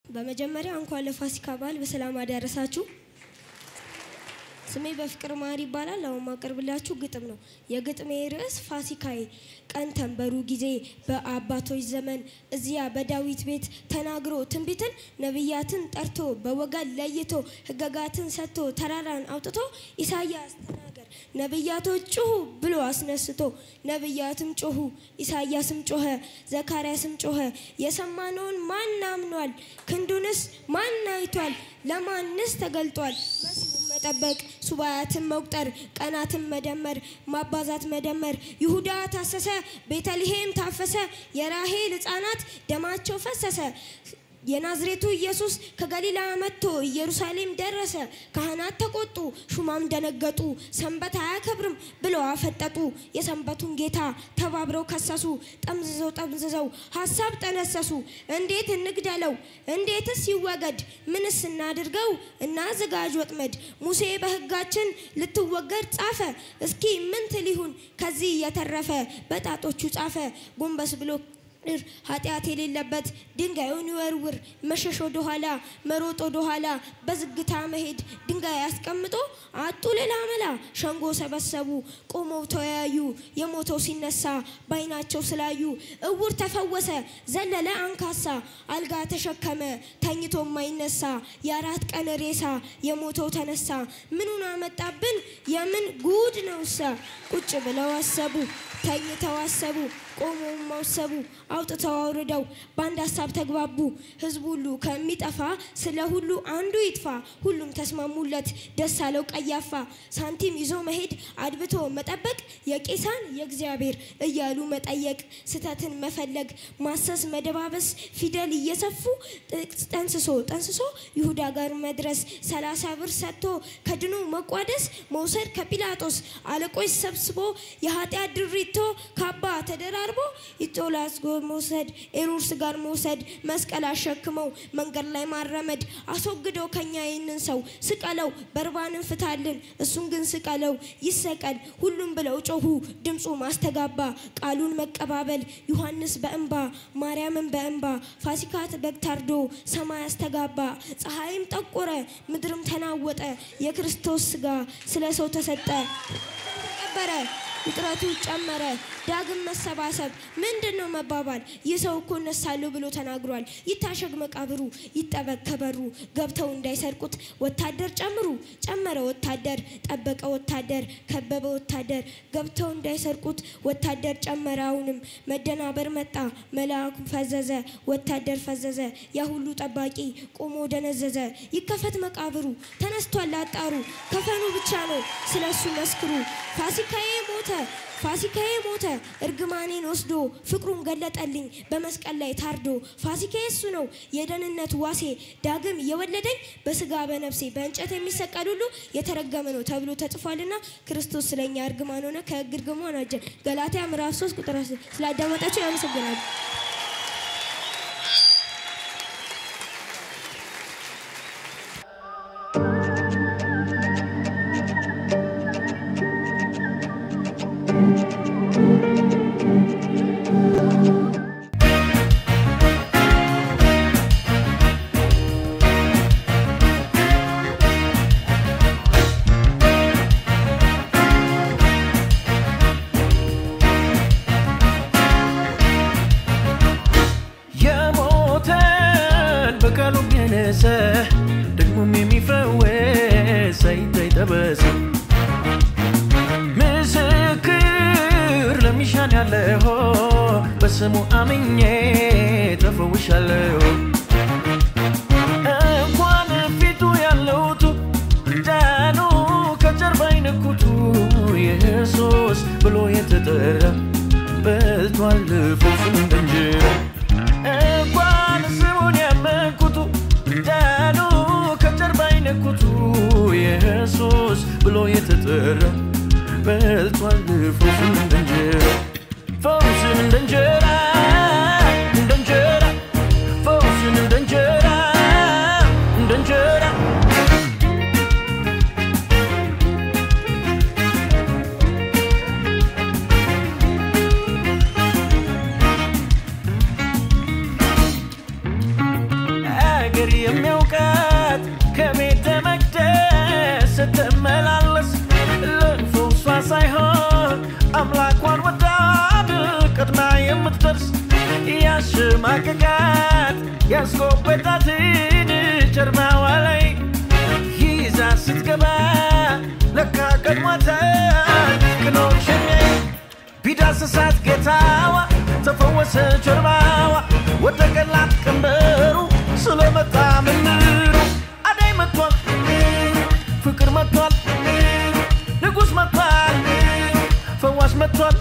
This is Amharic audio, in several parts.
በመጀመሪያ እንኳን ለፋሲካ በዓል በሰላም አደረሳችሁ። ስሜ በፍቅር ማር ይባላል። አሁን ማቀርብላችሁ ግጥም ነው። የግጥሜ ርዕስ ፋሲካዬ። ቀን ተንበሩ ጊዜ በአባቶች ዘመን እዚያ በዳዊት ቤት ተናግሮ ትንቢትን ነቢያትን ጠርቶ በወገን ለይቶ ሕገጋትን ሰጥቶ ተራራን አውጥቶ ኢሳያስ ተናገር ነቢያቶች ጩሁ ብሎ አስነስቶ ነቢያትም ጮሁ፣ ኢሳያስም ጮኸ፣ ዘካርያስም ጮኸ። የሰማነውን ማን አምኗል? ክንዱንስ ማን አይቷል? ለማንስ ተገልጧል? መሲሁን መጠበቅ ሱባያትን መቁጠር ቀናትን መደመር ማባዛት መደመር ይሁዳ ታሰሰ ቤተልሔም ታፈሰ የራሄል ሕፃናት ደማቸው ፈሰሰ የናዝሬቱ ኢየሱስ ከገሊላ መጥቶ ኢየሩሳሌም ደረሰ። ካህናት ተቆጡ፣ ሹማም ደነገጡ። ሰንበት አያከብርም ብለው አፈጠጡ። የሰንበቱን ጌታ ተባብረው ከሰሱ። ጠምዝዘው ጠምዝዘው ሀሳብ ጠነሰሱ። እንዴት እንግደለው? እንዴትስ ይወገድ? ምንስ እናድርገው? እናዘጋጅ ወጥመድ። ሙሴ በሕጋችን ልትወገድ ጻፈ። እስኪ ምን ትል ይሁን ከዚህ የተረፈ? በጣቶቹ ጻፈ ጎንበስ ብሎ ር ኃጢአት የሌለበት ድንጋዩን ይወርውር። መሸሽ ወደ ኋላ መሮጥ ወደ ኋላ በዝግታ መሄድ ድንጋይ አስቀምጦ አጡ ሌላ መላ። ሸንጎ ሰበሰቡ ቆመው ተወያዩ። የሞተው ሲነሳ ባይናቸው ስላዩ እውር ተፈወሰ ዘለለ አንካሳ። አልጋ ተሸከመ ተኝቶ ማይነሳ የአራት ቀን ሬሳ የሞተው ተነሳ። ምኑን አመጣብን የምን ጉድ ነውሳ? ቁጭ ብለው አሰቡ ተኝተው አሰቡ ቆመው ማሰቡ አውጥተው አውርደው በአንድ ሀሳብ ተግባቡ። ህዝብ ሁሉ ከሚጠፋ ስለ ሁሉ አንዱ ይጥፋ። ሁሉም ተስማሙለት ደስ አለው ቀያፋ። ሳንቲም ይዞ መሄድ አድብቶ መጠበቅ የቄሳን የእግዚአብሔር እያሉ መጠየቅ ስተትን መፈለግ ማሰስ መደባበስ ፊደል እየሰፉ ጠንስሶ ጠንስሶ ይሁዳ ጋር መድረስ ሰላሳ ብር ሰጥቶ ከድኑ መቋደስ መውሰድ ከጲላጦስ አለቆች ሰብስቦ የኃጢአት ድሪቶ ካባ ተደራርቦ ይጦላስ መውሰድ ኤሮድስ ጋር መውሰድ መስቀል አሸክመው መንገድ ላይ ማረመድ አስወግደው ከኛ ይህንን ሰው ስቀለው በርባንን ፍታልን እሱን ግን ስቀለው ይሰቀል ሁሉም ብለው ጮሁ ድምፁ ማስተጋባ ቃሉን መቀባበል ዮሐንስ በእንባ ማርያምን በእንባ ፋሲካ በግ ታርዶ ሰማይ አስተጋባ ፀሐይም ጠቆረ ምድርም ተናወጠ የክርስቶስ ስጋ ስለ ሰው ተሰጠ ተቀበረ ውጥረቱ ጨመረ። ዳግም መሰባሰብ ምንድን ነው መባባል? ይህ ሰው እኮ እነሳለሁ ብሎ ተናግሯል። ይታሸግ መቃብሩ፣ ይጠበቅ ከበሩ። ገብተው እንዳይሰርቁት ወታደር ጨምሩ። ጨመረ ወታደር፣ ጠበቀ ወታደር፣ ከበበ ወታደር። ገብተው እንዳይሰርቁት ወታደር ጨመረ። አሁንም መደናበር መጣ። መልአኩ ፈዘዘ፣ ወታደር ፈዘዘ። ያ ሁሉ ጠባቂ ቆሞ ደነዘዘ። ይከፈት መቃብሩ፣ ተነስቷል አጣሩ። ከፈኑ ብቻ ነው ስለሱ መስክሩ። ፋሲካዬ ሞተ ፋሲካዬ ሞተ እርግማኔን ወስዶ ፍቅሩን ገለጠልኝ በመስቀል ላይ ታርዶ። ፋሲካዬ እሱ ነው የደህንነት ዋሴ ዳግም የወለደኝ በስጋ በነፍሴ በእንጨት የሚሰቀል ሁሉ የተረገመ ነው ተብሎ ተጽፏልና ክርስቶስ ስለኛ እርግማን ሆነ ከሕግ እርግማን አጀን። ገላትያ ምዕራፍ 3 ቁጥር ስላዳመጣችሁ ያመሰግናል። የሞተን በቃሉ ገነሰ ደግሞም የሚፈወስ ሳይታይ ጠበሰ ምስክር ለሚሻን ያለሆ በስሙ አምኜ ተፈውሻለሁ። እንኳን ፊቱ ያለውቱ ዳኑ ከጀርባ አይነኩቱ ኢየሱስ ብሎ የተጠራ በልቷል ፍጹም እንደ እንጀራ እንኳን ስሙን ያመንኩቱ ዳኑ ከጀርባ አይነኩቱ ኢየሱስ ብሎ የተጠራ በልቷል ፈውሱን እንደ እንጀራ ፈውሱን እንደ እንጀራ እንደ እንጀራ ፈውሱን እንደ እንጀራ እንደ እንጀራ እግዚአብሔር የሚያውቃት ከቤተ መቅደስ ስትመላለስ ለፈውሷ ሳይሆን አምላኳን ወዳድ ቀድማ የምትደርስ ያሸማቀቃት ያስቆበጣትን ጀርባዋ ላይ ይዛ ስትገባ ለካ ቀድሟታል ቅኖች የሚያይ ቢዳስሳት ጌታዋ ተፈወሰ ጀርባዋ ወደቀላት ቀንበሩ ስለመጣ ምንሩ አዳይ መጥቷል ፍቅር መጥቷል ንጉሥ መጥቷል ፈዋሽ መጥቷል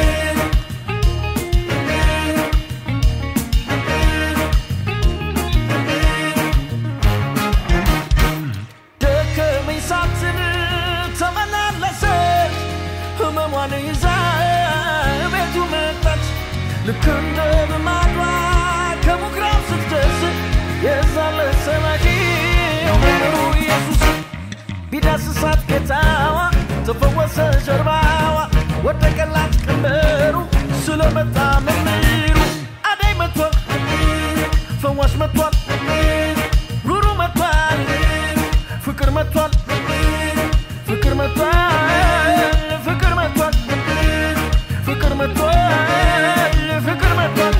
ደከመኝ ሳትል ተመላለሰች ህመሟን ይዛ ቤቱ መጣች ልክ እንደ ልማዷ ከምኩራብ ስትደርስ የዛለ ሰማቂው መምህሩ ኢየሱስ ቢዳስሳት ጌታዋ ተፈወሰ ጀርባዋ ወደቀላት ቀንበሩ ስለመጣ መምህሩ አዳይ መጥቷል ፈዋሽ መጥቷል ሩሩ መጥቷል ፍቅር መጥቷል ፍቅር መጥቷል ፍቅር መጥቷል ፍቅር መጥቷል ፍቅር መጥቷል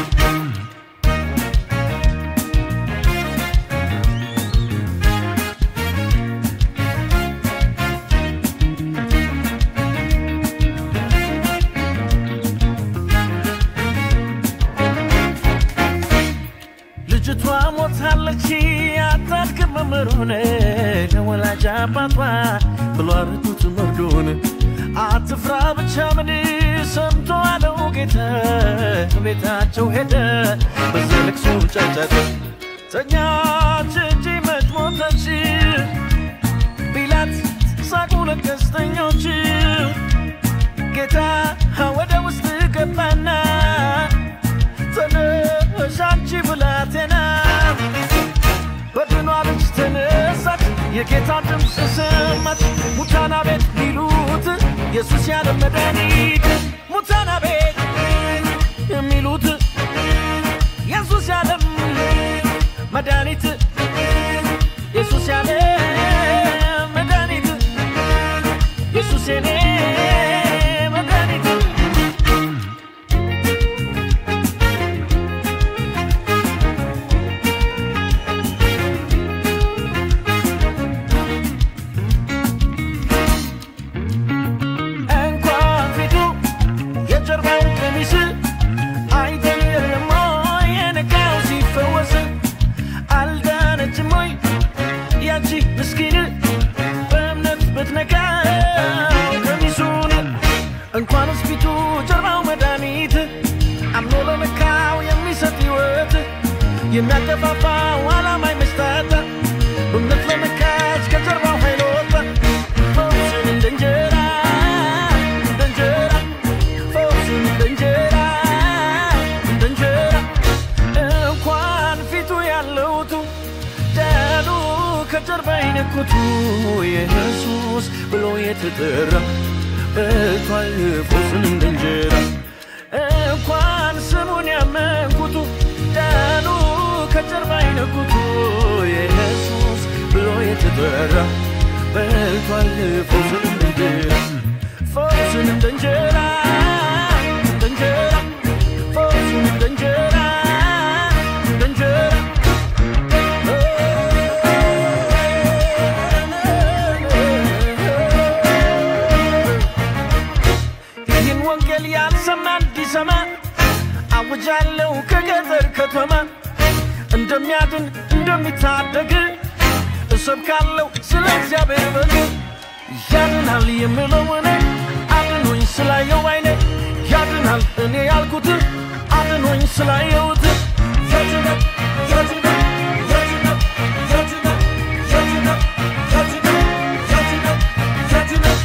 ልጅቷ ሞታለች አታድግም መምህሩን ለወላጅ አባቷ ብሎ አረቱት መርዶን አትፍራ ብቻ ምን ሰምቶ አለው ጌታ ቤታቸው ሄደ በዚህ ልቅሶ ጫጫት ተኛች እንጂ መች ሞተች ቢላት ሳቁ ለቀስተኞች ጌታ ወደ ውስጥ ገባና ተነሽ አንቺ ብላቴና በድኗ ልጅ ተነሳች የጌታ ድምፅ ሰማች ሙታና ቤት ሚሉት ኢየሱስ ያለ መድኃኒት ሙታና ቤት የሚሉት ኢየሱስ ያለም መድኃኒት ኢየሱስ ያለ መድኃኒት ኢየሱስ የኔ መድኃኒት እንኳን ፊቱ የጀርባውን ቀሚስ አይደለም ወይ የነካው ሲፈወስ አልዳነችም ወይ ያቺ ምስኪን በእምነት ብትነካው ቀሚሱን እንኳንስ ፊቱ ጀርባው መድኃኒት አምኖ ለነካው የሚሰጥ ሕይወት የሚያገፋፋው ዓላማ ይመስጣት እምነት ለነካች ከጀርባው ኃይል ወጣ ፈውስን እንደ እንጀራ እንደ እንጀራ ፈውስን እንደ እንጀራ እንደ እንጀራ እንኳን ፊቱ ያለውቱ ዳኑ ከጀርባ ይነኩቱ ኢየሱስ ብሎ የተጠራ በልቷል ፈውስን እንደ እንጀራ እንኳን ስሙን ያመንኩቱ ዳኑ ከጀርባ ይነኩቱ ኢየሱስ ብሎ የተጠራ በልቷል ፈውስን እንደ እንጀራ ፈውስን እንደ እንጀራ እንደ እንጀራ ፈውስን እንደ እንጀራ እንደ እንጀራ ይህን ወንጌል ያልሰማ እንዲሰማ አውጃለሁ ከገጠር ከተማ እንደሚያድን እንደሚታደግ እሰብካለሁ ስለ እግዚአብሔር በግ ያድናል የምለው እኔ አድኖኝ ስላየው አይኔ ያድናል እኔ ያልኩት አድኖኝ ስላየውት ያድናል ያድናል ያድናል ያድናል ያድናል ያድናል ያድናል ያድናል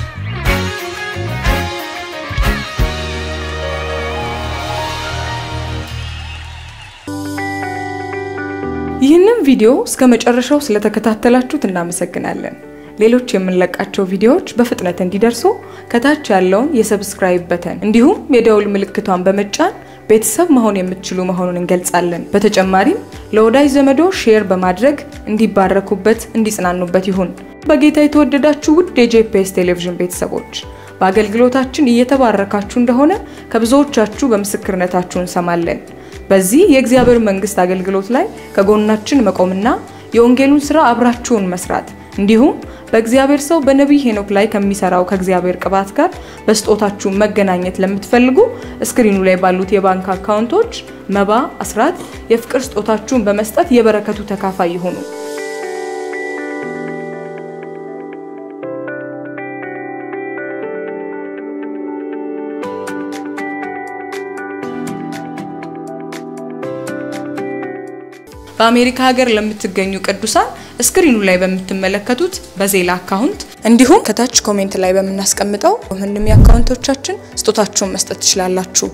ይህንን ቪዲዮ እስከ መጨረሻው ስለተከታተላችሁት እናመሰግናለን። ሌሎች የምንለቃቸው ቪዲዮዎች በፍጥነት እንዲደርሱ ከታች ያለውን የሰብስክራይብ በተን እንዲሁም የደውል ምልክቷን በመጫን ቤተሰብ መሆን የምትችሉ መሆኑን እንገልጻለን። በተጨማሪም ለወዳጅ ዘመዶ ሼር በማድረግ እንዲባረኩበት፣ እንዲጽናኑበት ይሁን። በጌታ የተወደዳችሁ ውድ የጄፒኤስ ቴሌቪዥን ቤተሰቦች በአገልግሎታችን እየተባረካችሁ እንደሆነ ከብዙዎቻችሁ በምስክርነታችሁ እንሰማለን። በዚህ የእግዚአብሔር መንግስት አገልግሎት ላይ ከጎናችን መቆምና የወንጌሉን ስራ አብራችሁን መስራት እንዲሁም በእግዚአብሔር ሰው በነቢይ ሄኖክ ላይ ከሚሰራው ከእግዚአብሔር ቅባት ጋር በስጦታችሁ መገናኘት ለምትፈልጉ እስክሪኑ ላይ ባሉት የባንክ አካውንቶች መባ፣ አስራት፣ የፍቅር ስጦታችሁን በመስጠት የበረከቱ ተካፋይ ይሁኑ። በአሜሪካ ሀገር ለምትገኙ ቅዱሳን እስክሪኑ ላይ በምትመለከቱት በዜላ አካውንት እንዲሁም ከታች ኮሜንት ላይ በምናስቀምጠው ምንም የአካውንቶቻችን ስጦታችሁን መስጠት ትችላላችሁ።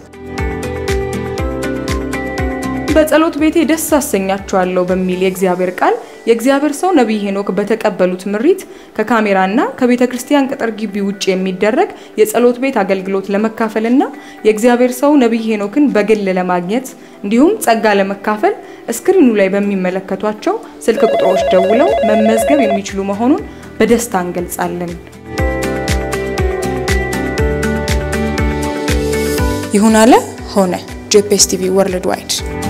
በጸሎት ቤቴ ደስ አሰኛችኋለሁ በሚል የእግዚአብሔር ቃል የእግዚአብሔር ሰው ነቢይ ሄኖክ በተቀበሉት ምሪት ከካሜራና ከቤተ ክርስቲያን ቅጥር ግቢ ውጭ የሚደረግ የጸሎት ቤት አገልግሎት ለመካፈልና የእግዚአብሔር ሰው ነቢይ ሄኖክን በግል ለማግኘት እንዲሁም ጸጋ ለመካፈል እስክሪኑ ላይ በሚመለከቷቸው ስልክ ቁጥሮች ደውለው መመዝገብ የሚችሉ መሆኑን በደስታ እንገልጻለን። ይሁን አለ ሆነ። ጄፒኤስ ቲቪ ወርልድ ዋይድ